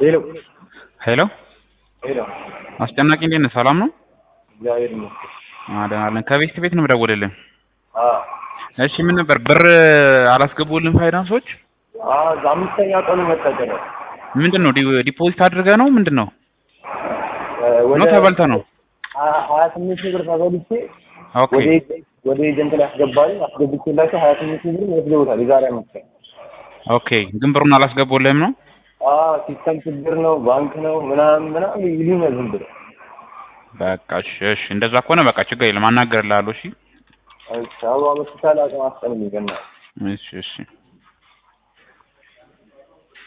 ሄሎ ሄሎ ሄሎ፣ አስጨናቂ እንዴት ነህ? ሰላም ነው? እግዚአብሔር ይመስገን። ደህና ነን። ከቤት ቤት ነው የምደውልልህ። አዎ እሺ ምን ነበር ብር አላስገቡልን ፋይናንሶች? አዎ፣ አምስተኛ ቀኑ መጠቀም ምንድን ነው ዲ- ዲፖዚት አድርገህ ነው ምንድን ነው ወደ ነው ተበልተህ ነው? ሀያ- ሀያ ስምንት ሺህ ብር ተበልቼ ኦኬ ወደ ኤጀንት- ወደ ኤጀንት ላይ አስገባኝ አስገብቼላቸው ሀያ ስምንት ሺህ ብር ወስደውታል። የዛሬ አመት ቀን ኦኬ። ግን ብሩን አላስገቡልህም ነው? አዎ ሲስተም ችግር ነው ባንክ ነው ምናምን ምናምን ይሉኛል ዝም ብለው። በቃ እሺ እሺ፣ እንደዛ ከሆነ በቃ ችግር የለም አናግርልሃለሁ። እሺ እሺ አበባ ሆስፒታል አቅም አስጠልኝ ገና እሺ እሺ